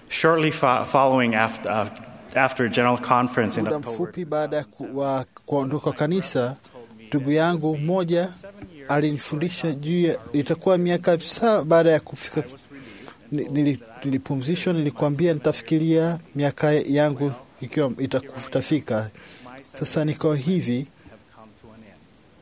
Shortly fo- following after, uh, after a general conference in Muda October, mfupi baada ya ku- wa kuondoka kwa kanisa, ndugu yangu mmoja alinifundisha juu ya itakuwa miaka saba baada ya kufika ni- nili- nilipumzishwa, nilikwambia nitafikiria miaka yangu ikiwa itaku- itafika. Sasa niko hivi have come to an end.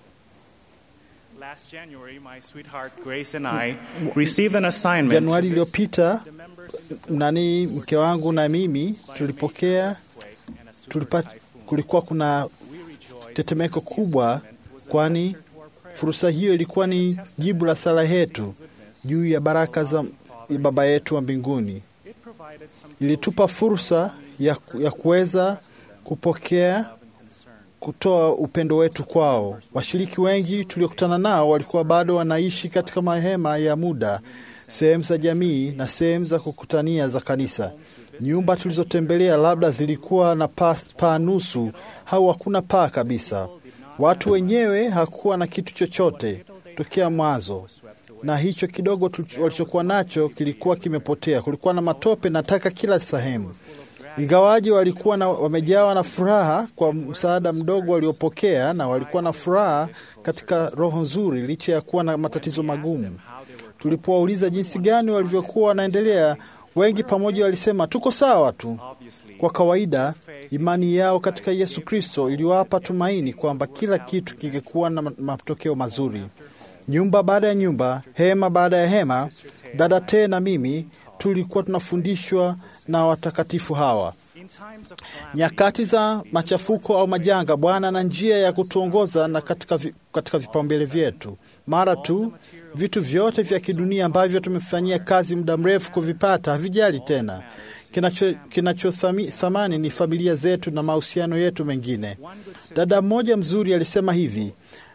Last January, my sweetheart Grace and I received an assignment. Januari to iliyopita, the members in the nani mke wangu na mimi tulipokea earthquake and a super tulipa, typhoon. kulikuwa kuna We rejoiced tetemeko that the kubwa, assignment was an kwani answer to our prayer. fursa hiyo ilikuwa ni jibu la sala yetu juu ya baraka za ya Baba yetu wa mbinguni. It provided some Ilitupa fursa ya, ku- ya kuweza kupokea love and concern. kutoa upendo wetu kwao. Washiriki wengi tuliokutana nao walikuwa bado wanaishi katika mahema ya muda, sehemu za jamii na sehemu za kukutania za kanisa. Nyumba tulizotembelea labda zilikuwa na paa paa nusu au hakuna paa kabisa. Watu wenyewe hakuwa na kitu chochote tokea mwanzo, na hicho kidogo tulicho- walichokuwa nacho kilikuwa kimepotea. Kulikuwa na matope na taka kila sehemu. Ingawaji walikuwa na, wamejawa na furaha kwa msaada mdogo waliopokea, na walikuwa na furaha katika roho nzuri licha ya kuwa na matatizo magumu. Tulipowauliza jinsi gani walivyokuwa wanaendelea, wengi pamoja walisema tuko sawa tu. Kwa kawaida, imani yao katika Yesu Kristo iliwapa tumaini kwamba kila kitu kingekuwa na ma- matokeo mazuri. Nyumba baada ya nyumba, hema baada ya hema, dada Te na mimi tulikuwa tunafundishwa na watakatifu hawa. In times of calamity, Nyakati za machafuko au majanga, Bwana ana njia ya kutuongoza na katika, vi, katika vipaumbele vyetu. Mara tu vitu vyote vya kidunia ambavyo tumefanyia kazi muda mrefu kuvipata havijali tena. Kinacho, kinacho thami- thamani ni familia zetu na mahusiano yetu mengine. Dada mmoja mzuri alisema hivi: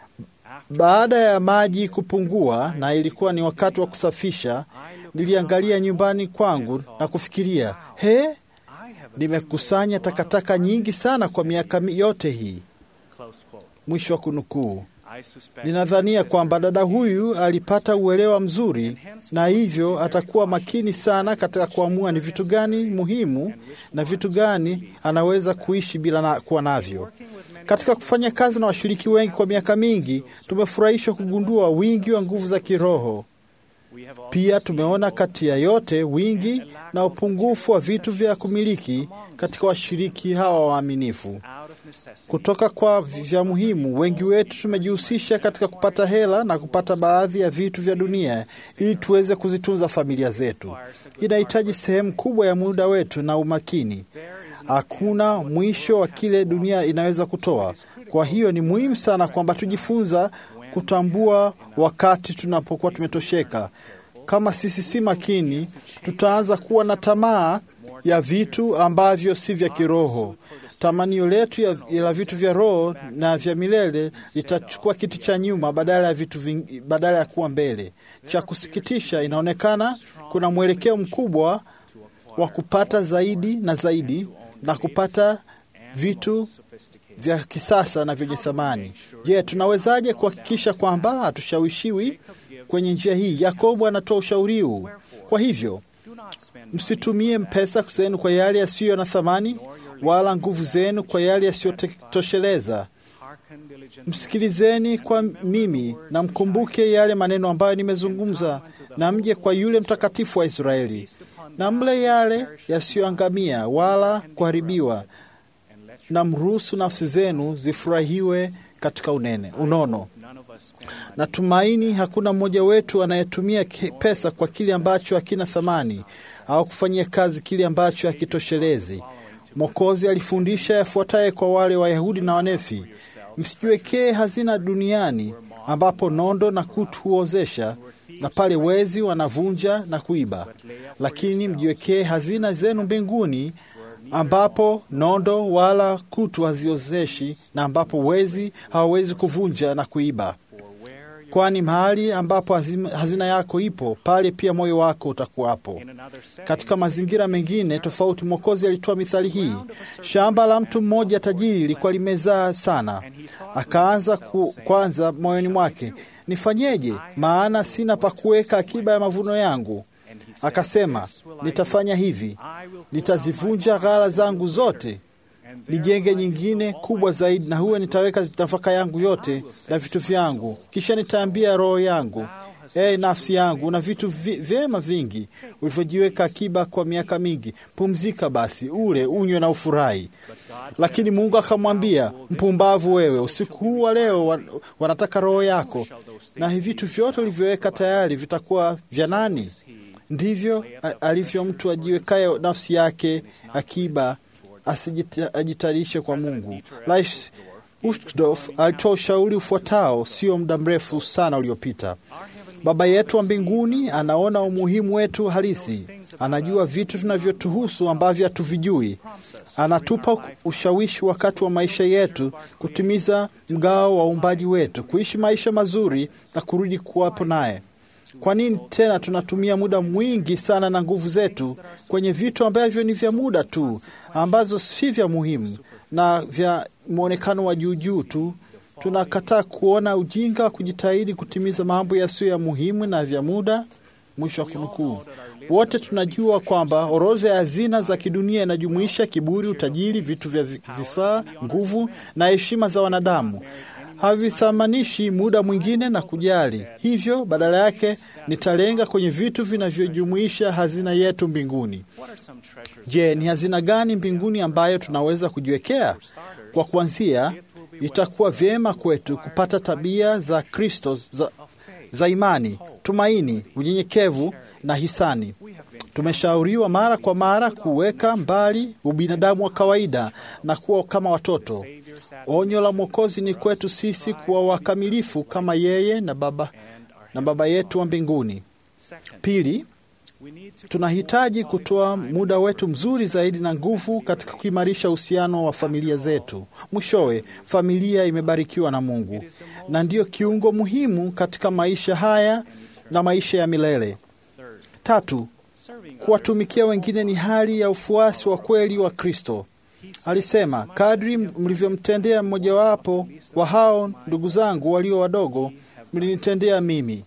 baada ya maji kupungua na ilikuwa ni wakati wa kusafisha, niliangalia nyumbani kwangu na kufikiria, he, I have nimekusanya takataka nyingi sana kwa miaka mi- yote hii. close quote. Mwisho wa kunukuu. I suspect Ninadhania kwamba dada huyu alipata uelewa mzuri, na hivyo atakuwa makini sana katika kuamua ni vitu gani muhimu na vitu gani anaweza kuishi bila na, kuwa navyo. Katika kufanya kazi na washiriki wengi kwa miaka mingi, tumefurahishwa kugundua wingi wa nguvu za kiroho. we have all Pia tumeona kati ya yote wingi na upungufu wa vitu vya kumiliki katika washiriki hawa waaminifu. out of necessity. Kutoka kwa vya muhimu, wengi wetu tumejihusisha katika kupata hela na kupata baadhi ya vitu vya dunia ili tuweze kuzitunza familia zetu. Inahitaji sehemu kubwa ya muda wetu na umakini. Hakuna mwisho wa kile dunia inaweza kutoa. Kwa hiyo ni muhimu sana kwamba tujifunza kutambua wakati tunapokuwa tumetosheka. Kama sisi si makini, tutaanza kuwa na tamaa ya vitu ambavyo si vya kiroho. Tamanio letu ya, ya vitu vya roho na vya milele litachukua kiti cha nyuma badala ya vitu ving, badala ya kuwa mbele. Cha kusikitisha, inaonekana kuna mwelekeo mkubwa wa kupata zaidi na zaidi na kupata vitu vya kisasa na vyenye thamani. Je, tunawezaje kuhakikisha kwamba hatushawishiwi kwenye njia hii? Yakobo anatoa ushauri huu. Kwa hivyo Do not spend msitumie pesa zenu kwa yale yasiyo na thamani, wala nguvu zenu kwa yale yasiyotosheleza. hearken diligently. Msikilizeni kwa mimi na mkumbuke yale maneno ambayo nimezungumza, na mje kwa yule mtakatifu wa Israeli, na mle yale yasiyoangamia wala kuharibiwa, na mruhusu nafsi zenu zifurahiwe katika unene unono. None of us spend money. Natumaini hakuna mmoja wetu anayetumia ki- pesa kwa kile ambacho hakina thamani au kufanyia kazi kile ambacho hakitoshelezi. Mwokozi alifundisha yafuataye kwa wale Wayahudi na Wanefi: msijiwekee hazina duniani ambapo nondo na kutu huozesha na pale wezi wanavunja na kuiba, lakini mjiwekee hazina zenu mbinguni ambapo nondo wala kutu haziozeshi na ambapo wezi hawawezi kuvunja na kuiba kwani mahali ambapo hazima- hazina yako ipo pale pia moyo wako utakuwapo. In another setting, Katika mazingira mengine tofauti, Mwokozi alitoa mithali hii: shamba la mtu mmoja tajiri lilikuwa limezaa sana, akaanza ku, kwanza moyoni mwake, nifanyeje? Maana sina pa kuweka akiba ya mavuno yangu. Akasema, nitafanya hivi, nitazivunja ghala zangu zote nijenge nyingine kubwa zaidi, na huwe nitaweka nafaka yangu yote na vitu vyangu. Kisha nitaambia roho yangu, ee nafsi yangu, na vitu vi, vyema vingi ulivyojiweka akiba kwa miaka mingi, pumzika basi, ule unywe na ufurahi. Lakini Mungu akamwambia, mpumbavu wewe, usiku huu wa leo wan, wanataka roho yako, na hivi vitu vyote ulivyoweka tayari vitakuwa vya nani? Ndivyo alivyo mtu ajiwekaye nafsi yake akiba asijitayarishe kwa Mungu. Rais Uchtdorf alitoa ushauri ufuatao sio muda mrefu sana uliopita. Baba yetu wa mbinguni anaona umuhimu wetu halisi, anajua vitu tunavyotuhusu ambavyo hatuvijui. Anatupa ushawishi wakati wa maisha yetu kutimiza mgao wa uumbaji wetu, kuishi maisha mazuri na kurudi kuwapo naye. Kwa nini tena tunatumia muda mwingi sana na nguvu zetu kwenye vitu ambavyo ni vya muda tu, ambazo si vya muhimu na vya mwonekano wa juujuu tu? Tunakataa kuona ujinga wa kujitahidi kutimiza mambo yasiyo ya muhimu na vya muda. Mwisho wa kunukuu. Wote tunajua kwamba orodha ya hazina za kidunia inajumuisha kiburi, utajiri, vitu vya vifaa, nguvu na heshima za wanadamu havithamanishi muda mwingine na kujali. Hivyo badala yake nitalenga kwenye vitu vinavyojumuisha hazina yetu mbinguni. Je, ni hazina gani mbinguni ambayo tunaweza kujiwekea? Kwa kuanzia, itakuwa vyema kwetu kupata tabia za Kristo za, za imani, tumaini, unyenyekevu na hisani. Tumeshauriwa mara kwa mara kuweka mbali ubinadamu wa kawaida na kuwa kama watoto. Onyo la Mwokozi ni kwetu sisi kuwa wakamilifu kama yeye na Baba, na Baba yetu wa mbinguni. Pili, tunahitaji kutoa muda wetu mzuri zaidi na nguvu katika kuimarisha uhusiano wa familia zetu. Mwishowe, familia imebarikiwa na Mungu na ndiyo kiungo muhimu katika maisha haya na maisha ya milele. Tatu, kuwatumikia wengine ni hali ya ufuasi wa kweli wa Kristo. Alisema, kadri mlivyomtendea mmojawapo wa hao ndugu zangu walio wadogo, mlinitendea mimi.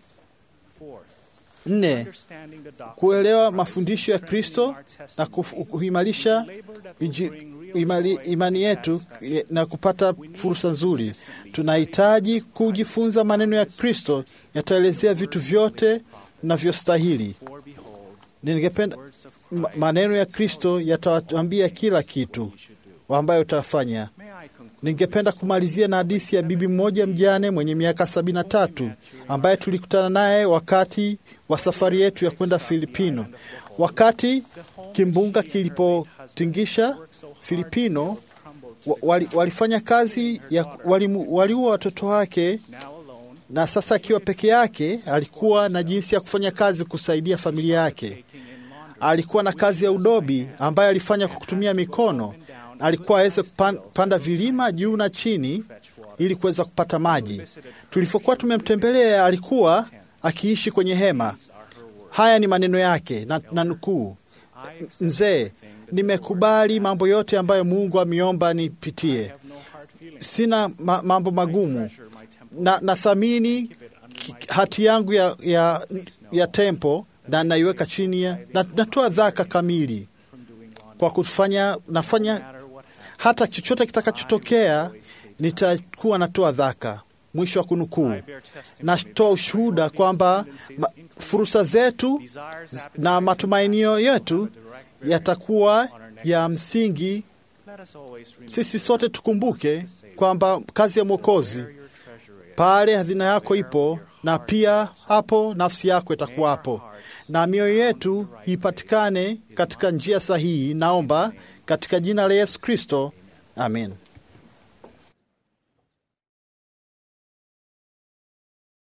Nne, kuelewa mafundisho ya Kristo na kuimarisha imani yetu na kupata fursa nzuri. Tunahitaji kujifunza maneno ya Kristo, yataelezea vitu vyote navyostahili. Ningependa maneno ya Kristo yatawambia kila kitu ambayo utafanya. Ningependa kumalizia na hadithi ya bibi mmoja mjane mwenye miaka sabini na tatu ambaye tulikutana naye wakati wa safari yetu ya kwenda Filipino. Wakati kimbunga kilipotingisha Filipino, wali, walifanya kazi ya waliua wali watoto wake, na sasa akiwa peke yake alikuwa na jinsi ya kufanya kazi kusaidia familia yake. Alikuwa na kazi ya udobi ambayo alifanya kwa kutumia mikono. Alikuwa aweze kupanda vilima juu na chini ili kuweza kupata maji. Tulivyokuwa tumemtembelea, alikuwa akiishi kwenye hema. Haya ni maneno yake na, na nukuu: Mzee, nimekubali mambo yote ambayo Mungu ameomba nipitie. Sina ma, mambo magumu na nathamini hati yangu ya, ya, ya tempo na naiweka chini ya na, natoa dhaka kamili kwa kufanya nafanya hata chochote kitakachotokea nitakuwa natoa dhaka. Mwisho wa kunukuu. Natoa ushuhuda kwamba fursa zetu na matumainio yetu yatakuwa ya msingi. Sisi sote tukumbuke kwamba kazi ya Mwokozi pale hazina yako ipo, na pia hapo nafsi yako itakuwapo, na mioyo yetu ipatikane katika njia sahihi. Naomba katika jina la Yesu Kristo, amen.